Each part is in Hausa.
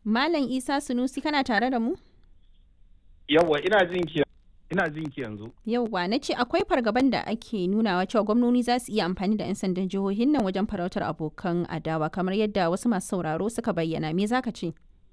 Malam Isa Sunusi kana tare da mu? Yawwa ina jin ki ina jin ki yanzu. Yauwa na ce akwai fargaban da ake nunawa cewa gwamnoni za su iya amfani da 'yan sandan jihohin nan wajen farautar abokan adawa kamar yadda wasu masu sauraro suka bayyana me zaka ce?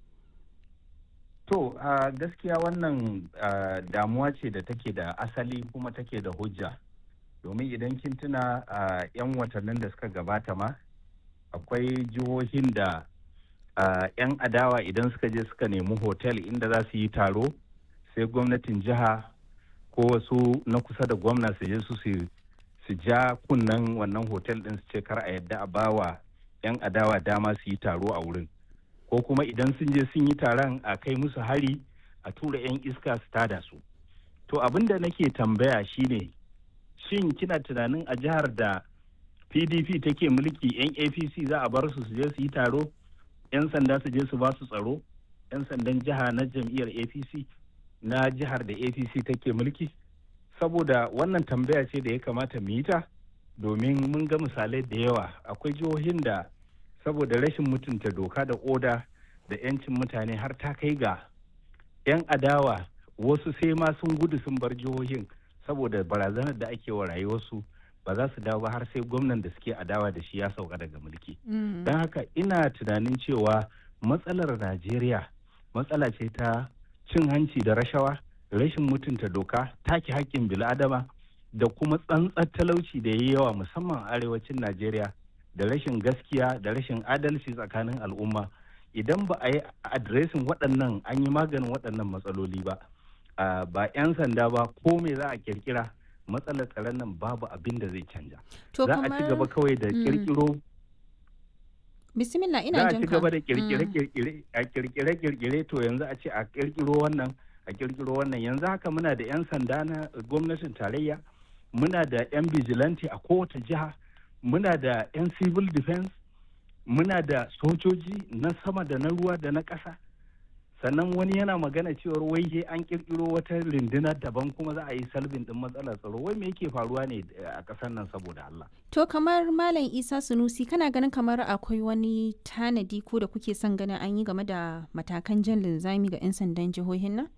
To a gaskiya wannan ah, damuwa ce da take da asali kuma take da hujja. Domin idan kin tuna a 'yan watannin da suka gabata ma akwai jihohin da ah, 'yan adawa idan suka je suka nemi hotel inda za su yi taro sai gwamnatin jiha ko wasu na kusa da gwamna su je su su su ja kunnen wannan hotel din su ce kar a yadda a bawa 'yan adawa dama su yi taro a wurin ko kuma idan sun je sun yi taron a kai musu hari a tura 'yan iska su tada su to abin da nake tambaya shine shin kina tunanin a jihar da pdp take mulki 'yan apc za a bar su su je su yi taro 'yan sanda su je su ba su tsaro 'yan sandan jiha na jam'iyyar apc na jihar da apc take mulki saboda wannan tambaya ce da ya kamata mu yi ta domin mun ga misalai da yawa akwai jihohin da saboda rashin mutunta doka da oda da 'yancin mutane har ta kai ga 'yan adawa wasu sai ma sun gudu sun bar jihohin saboda barazanar da ake wa rayuwarsu ba za su dawo ba har sai gwamnan da suke adawa da shi ya sauka daga mulki don haka ina tunanin cewa matsalar najeriya matsala ce ta cin hanci da rashawa rashin mutunta doka take haƙƙin bil'adama da kuma tsantsar talauci da ya yi yawa musamman a arewacin najeriya da rashin gaskiya da rashin adalci tsakanin al'umma idan ba a yi adiresin waɗannan an yi maganin waɗannan matsaloli ba ah, ba 'yan sanda ba ko me za a kirkira matsalar tsaron nan babu abin da zai canja To za a ci gaba kawai da Mm. kirkiro Bismillah za ina a jin ci ka. gaba da Mm. kirkire-kirkire a kirkire-kirkire to yanzu a ce a kirkiro wannan a kirkiro wannan yanzu haka muna da 'yan sanda na gwamnatin tarayya muna da 'yan vigilante a kowace jiha muna da 'yan civil defense muna da sojoji na sama da na ruwa da na ƙasa sannan wani yana magana cewar wai he an kirkiro wata runduna daban kuma za a yi salbin din matsalar tsaro wai me yake faruwa ne a ƙasar nan saboda Allah To kamar Malam Isa Sunusi kana ganin kamar akwai wani tanadi ko da kuke son ganin an yi game da matakan jan linzami ga 'yan sandan jihohin nan?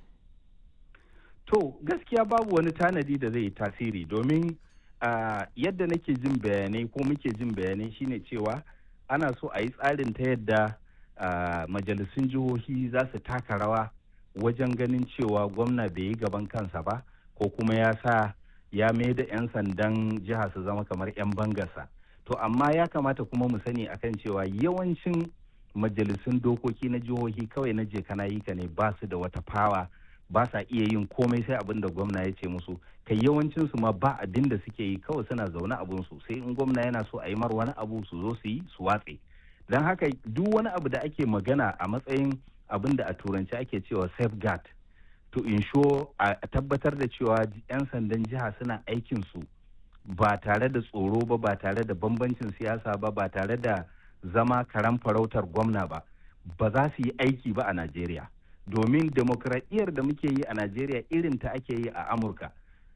To gaskiya babu wani tanadi da zai yi tasiri domin ah, yadda nake jin bayanai ko muke jin bayanai shine cewa ana so a yi tsarin ta yadda ah, majalisun jihohi za su taka rawa wajen ganin cewa gwamna bai yi gaban kansa ba ko kuma ya sa ya mai da 'yan sandan jiha su zama kamar 'yan bangarsa. To amma ya kamata kuma mu sani akan cewa yawancin majalisun dokoki na jihohi kawai na je kana yi ka ne ba su da wata fawa ba sa iya yin komai sai abin da gwamna ya ce musu kai yawancin su ma ba abin da suke yi kawai suna zaune abun su sai in gwamna yana so a yi mar wani abu su zo su yi su watse don haka duk wani abu da ake magana a matsayin abin da a turanci ake cewa safeguard to ensure a a tabbatar da cewa 'yan sandan jiha suna aikin su ba tare da tsoro ba ba tare da bambancin siyasa ba ba tare da zama karan farautar gwamna ba ba za su yi aiki ba a najeriya domin demokradiyyar da muke yi a najeriya irin ta ake yi a amurka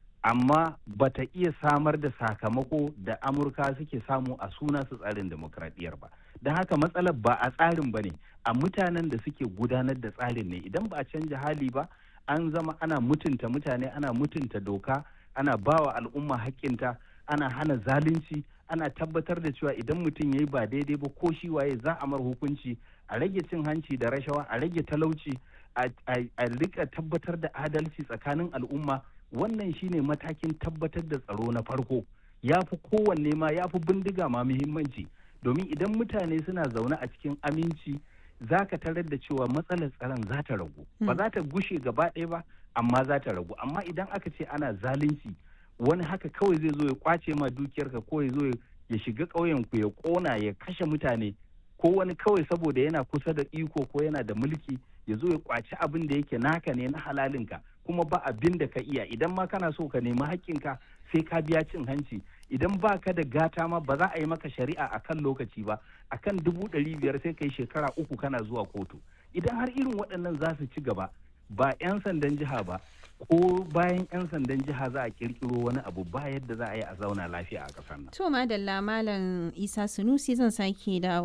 amma ba ta iya samar da sakamako da amurka suke samu a suna su tsarin demokradiyyar ba don haka matsalar ba a tsarin ba ne a mutanen da suke gudanar da tsarin ne idan ba a canja hali ba an zama ana mutunta mutane ana mutunta doka ana bawa al'umma haƙƙinta ana hana zalunci ana tabbatar da cewa idan mutum ya yi ba daidai ba ko shi waye za a mar hukunci a rage cin hanci da rashawa a rage talauci a a- a rika tabbatar da adalci tsakanin al'umma wannan shine matakin tabbatar da tsaro na farko ya fi kowanne ma ya fi bindiga ma muhimmanci domin idan mutane suna zaune a cikin aminci za ka tarar da cewa matsalar tsaron za ta ragu ba za ta gushe gaba ɗaya ba amma za ta ragu amma idan aka ce ana zalunci wani haka kawai zai zo ya kwace ma dukiyarka ko ya zo ya shiga ƙauyenku ya ƙona ya kashe mutane ko wani kawai saboda yana kusa da iko ko yana da mulki ya zo ya kwaci abin da yake naka ne na halalinka kuma ba abin da ka iya idan ma kana so ka nemi haƙƙinka sai ka biya cin hanci idan ba ka da gata ma ba za a yi maka shari'a a kan lokaci ba a kan dubu ɗari biyar sai ka yi shekara uku kana zuwa kotu idan har irin waɗannan za su ci gaba ba 'yan sandan jiha ba ko bayan 'yan sandan jiha za a kirkiro wani abu ba yadda za a yi a zauna lafiya a ƙasar nan. To madalla Malam Isa Sunusi zan sake dawo